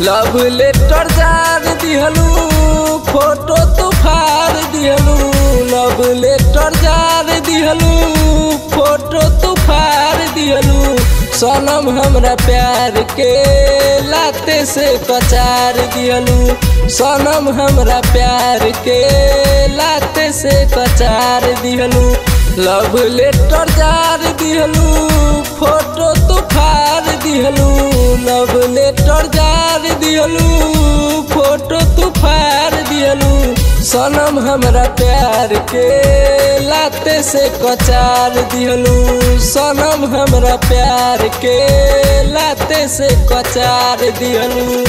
love letter जार दिहलू photo तू फाड़ दिहलू लव लेटर जार दिहलू फोटो तू फाड़ दिहलू सनम हमरा प्यार के लाते से कचार दिहलू सनम हमरा प्यार के लाते से कचार दिहलू लव लेटर जार दिहलू फोटो तू फाड़ दिहलू लव लेटर जार दिहलू फोटो तू फाड़ दिहलू सनम हमरा प्यार के लाते से कचार दिहलू सनम हमरा प्यार के लाते से कचार दिहलू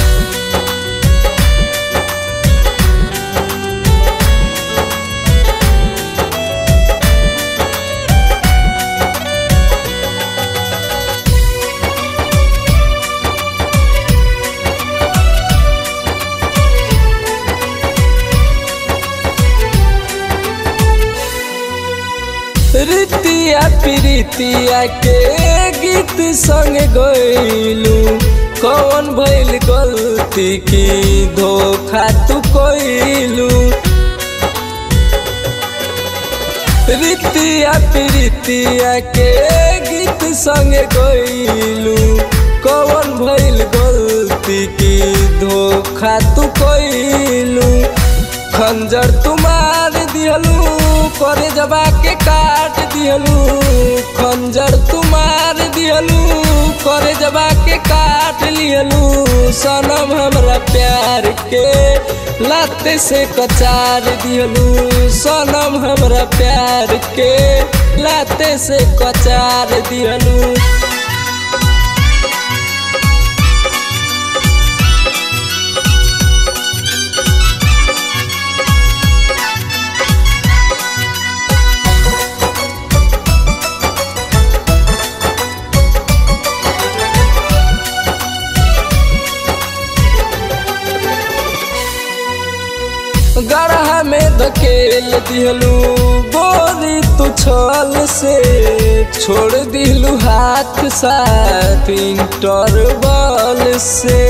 रीतिया प्रीतिया के गीत संग गईलू कौन भइल गलती की धोखा तू कइलू रीतिया प्रीतिया के गीत संग गईलू कौन भइल गलती की धोखा तू कइलू खंजर तुम्हार दिहलू करे जबा के काट दिहलू खंजर तुम्हार दिहलू करे जबा के काट लिहलू सनम हमरा प्यार के लाते से कचार दिहलू सनम हमरा प्यार के लाते से कचार दिहलू गढ़ा में धकेल दिहलू बोरी तू छल से छोड़ दिलू हाथ साथ इंटरवल से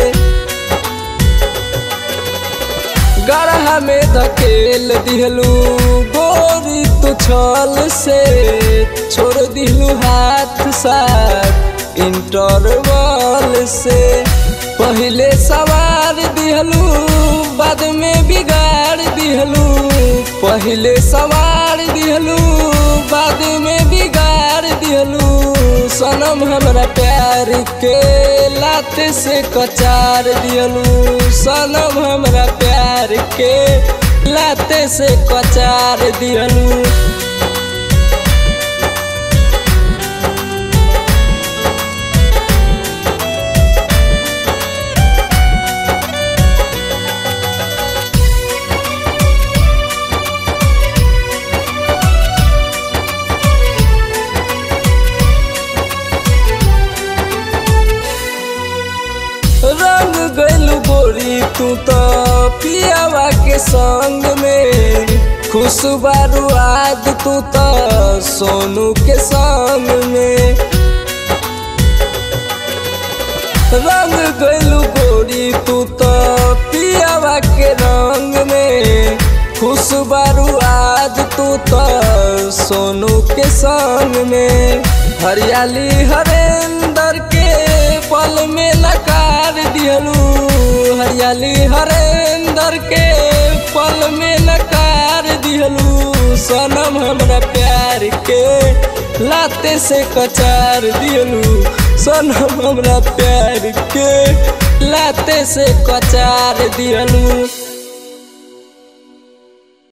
गढ़ा में धकेल दिहलू बोरी तू छल से छोड़ दिलू हाथ साथ इंटरवल से पहले सवार दिहलू बाद में बिगाड़ दिहलू पहले सवार दिहलू बाद में बिगाड़ दिहलू सनम हमरा प्यार के लाते से कचार दिहलू सनम हमरा प्यार के लाते से कचार दिहलू रंग गलू गोरी तू तो पियावा के संग में खुशबारू आज तू तो सोनू के संग में रंग गलू गोरी तू तो पियावा के रंग में खुशबारू आज तू तो सोनू के संग में हरियाली हरेंदर के पल में नकार दिहलू हरियाली हरेंदर के पल में नकार दिहलू सनम हमरा प्यार के लाते से कचार दिहलू सनम हमरा प्यार के लाते से कचार दिहलू